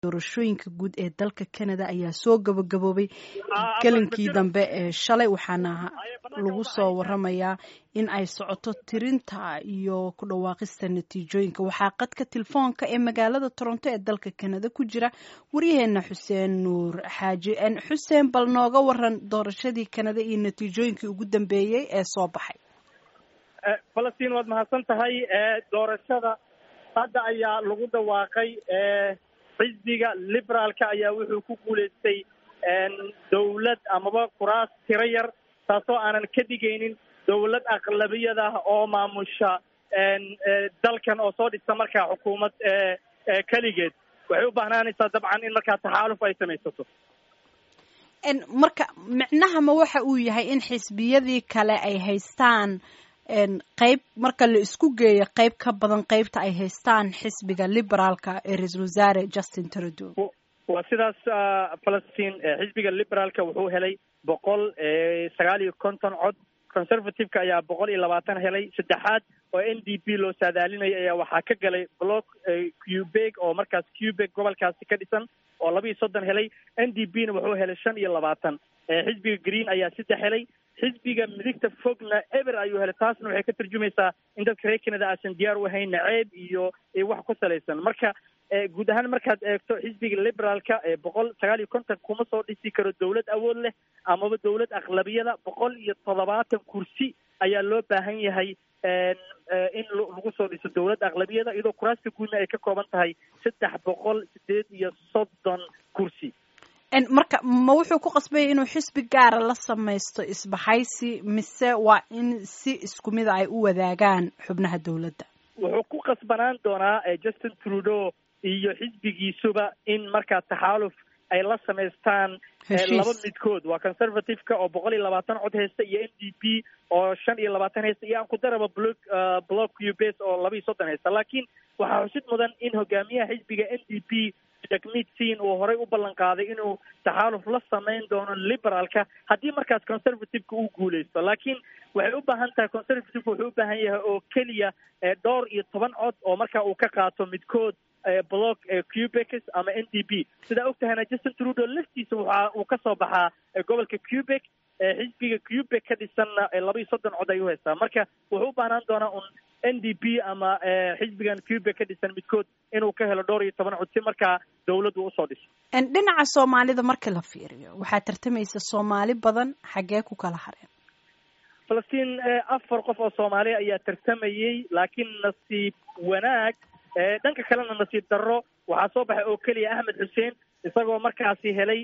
doorashooyinka guud ee dalka canada ayaa soo gabagaboobay gelinkii dambe ee shalay waxaana lagu soo waramayaa in ay socoto tirinta iyo ku dhawaaqista natiijooyinka waxaa qadka telefoonka ee magaalada toronto ee dalka canada ku jira waryaheena xuseen nuur xaaji xuseen bal nooga waran doorashadii canada iyo natiijooyinkii ugu dambeeyey ee soo baxay falastiin waad mahadsan tahay doorashada hadda ayaa lagu dhawaaqay xisbiga liberaalka ayaa wuxuu ku guuleystay dawlad amaba kuraas tiro yar taasoo aanan ka dhigaynin dawlad aqlabiyada oo maamusha dalkan oo soo dhista markaa xukuumad keligeed waxay u baahnaanaysaa dabcan in markaa taxaaluf ay samaysato marka micnaha ma waxa uu yahay in xisbiyadii kale ay haystaan qayb marka la isku geeyo qayb ka badan qaybta ay haystaan xisbiga liberaalka ee ra-iisul wasaare justin trudeau waa sidaas falastiin xisbiga liberaalka wuxuu helay boqol sagaal iyo konton cod conservative-ka ayaa boqol iyo labaatan helay saddexaad oo n d p loo saadaalinaya ayaa waxaa ka galay block cubeg oo markaas cubeg gobolkaasi ka dhisan oo laba iyo soddon helay n d p na wuxuu helay shan iyo labaatan xisbiga green ayaa saddex helay xisbiga midigta fogna eber ayuu helay taasna waxay ka tarjumaysaa in dadka reer canada aasan diyaar u ahayn naceeb iyo wax ku salaysan marka guud ahaan markaad eegto xisbiga liberaalka boqol sagaal iyo konton kuma soo dhisi karo dawlad awood leh amaba dawlad aqlabiyada boqol iyo toddobaatan kursi ayaa loo baahan yahay in lagu soo dhiso dawlad aqlabiyada iyadoo kuraasta guudna ay ka kooban tahay saddex boqol sideed iyo soddon kursi marka ma wuxuu ku qasbaya inuu xisbi gaara la samaysto isbahaysi mise waa in si isku mida ay u wadaagaan xubnaha dawladda wuxuu ku qasbanaan doonaa justin trudeau iyo xisbigiisuba in markaa taxaaluf ay la samaystaan laba midkood waa conservative-ka oo boqol iyo labaatan cod haysta iyo n d p oo shan iyo labaatan haysta iyo aan ku daraba block block ubes oo laba iyo soddon haysta laakiin waxaa xusid mudan in hogaamiyaha xisbiga n d p jacmidsin uu horay u ballan qaaday inuu taxaaluf la samayn doono liberaalka haddii markaas conservative-ka uu guuleysto laakiin waxay u baahan tahay conservative wuxuu u baahan yahay oo keliya dhowr iyo toban cod oo marka uu ka qaato midkood block quebec ama n d p sidaa og tahayna justin trudeau laftiisa waxa uu kasoo baxaa gobolka quebec xisbiga quebec ka dhisanna laba iyo soddon cod ayuu haystaa marka wuxuu u baahnaan doonaa un n d p ama xisbigan quebec ka dhisan midkood inuu ka helo dhowr iyo toban cod si markaa dawladdu usoo dhiso dhinaca soomaalida marka la fiiriyo waxaa tartamaysa soomaali badan xaggee ku kala hareen falastiin afar qof oo soomaaliya ayaa tartamayey laakiin nasiib wanaag dhanka kalena nasiib darro waxaa soo baxay oo keliya axmed xuseen isagoo markaasi helay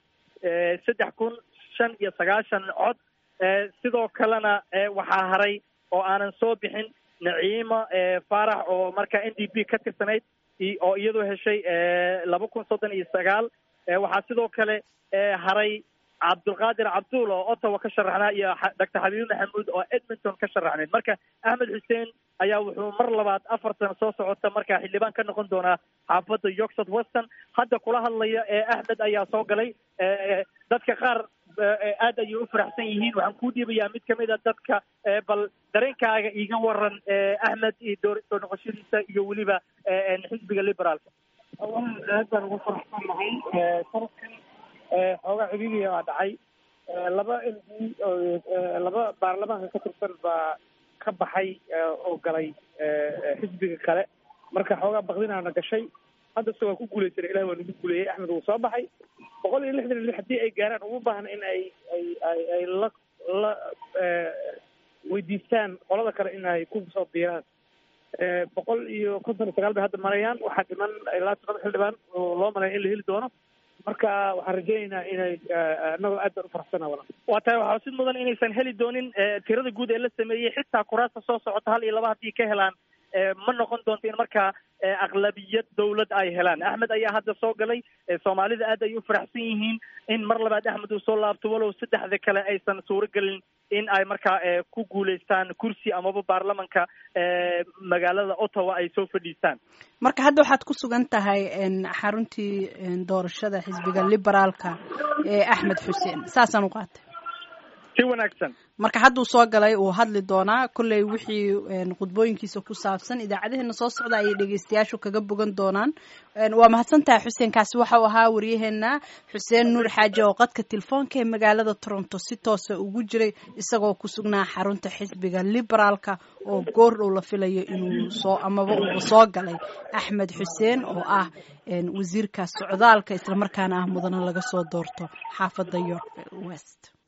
saddex kun shan iyo sagaashan cod sidoo kalena waxaa haray oo aanan soo bixin naciimo faarax oo markaa n d p ka tirsanayd oo iyadoo heshay laba kun soddon iyo sagaal waxaa sidoo kale haray cabdulqaadir cabduul oo ottawa ka sharaxnaa iyo doctor xabiibi maxamuud oo edmonton ka sharaxnayd marka axmed xuseen ayaa wuxuu mar labaad afar sano soo socota markaa xildhibaan ka noqon doonaa xaafadda yorksod weston hadda kula hadlaya ee axmed ayaa soo galay dadka qaar aad ayay u faraxsan yihiin waxaan kuu dhiibayaa mid kamid a dadka bal dareenkaaga iiga waran axmed iyo doo soo noqoshadiisa iyo weliba xisbiga liberaalka awalan aad baan ugu faraxsan nahay sanadkan xoogaa ciriiriya baa dhacay laba m d laba baarlamaanka ka tirsan baa ka baxay oo galay xisbiga kale marka xoogaa bakdinaana gashay hadda se waa ku guuleysana ilahi waa nagu guuleeyey axmed wuu soo baxay boqol iyo lixdan iyo lix haddii ay gaaraan ugu baahan in ay ay ay ay la la weydiistaan qolada kale in ay ku soo biiraan boqol iyo konton iyo sagaal bay hadda marayaan waxaa dhiman ilaa todoba xildhibaan oo loo malaya in la heli doono marka waxaan rajaynaynaa inay annagoo aad baan ufaraxsana wala waa tahay waxaa xusid mudan inaysan heli doonin tirada guud ee la sameeyey xitaa kuraasta soo socota hal iyo laba haddii ka helaan ma noqon doonto in markaa aqlabiyad dawlad ay helaan axmed ayaa hadda soo galay soomaalida aad ay u faraxsan yihiin in mar labaad axmed uu soo laabto walow saddexda kale aysan suuro gelin in ay markaa ku guuleystaan kursi amaba baarlamanka magaalada ottawa ay soo fadhiistaan marka hadda waxaad ku sugan tahay xaruntii doorashada xisbiga liberaalka ee axmed xuseen saasaan u qaatay si wanaagsan marka hadduu soo galay uu hadli doonaa kolley wixii khudbooyinkiisa ku saabsan idaacadaheena soo socda ayay dhegeystayaashu kaga bogan doonaan waa mahadsantahay xuseen kaasi waxau ahaa waryaheena xuseen nuur xaaji oo qadka telefoonka ee magaalada toronto si toosa ugu jiray isagoo ku sugnaa xarunta xisbiga liberaalka oo goor dhow la filayo inuu soo amaba uuba soo galay axmed xuseen oo ah wasiirka socdaalka islamarkaana ah mudana laga soo doorto xaafadda york west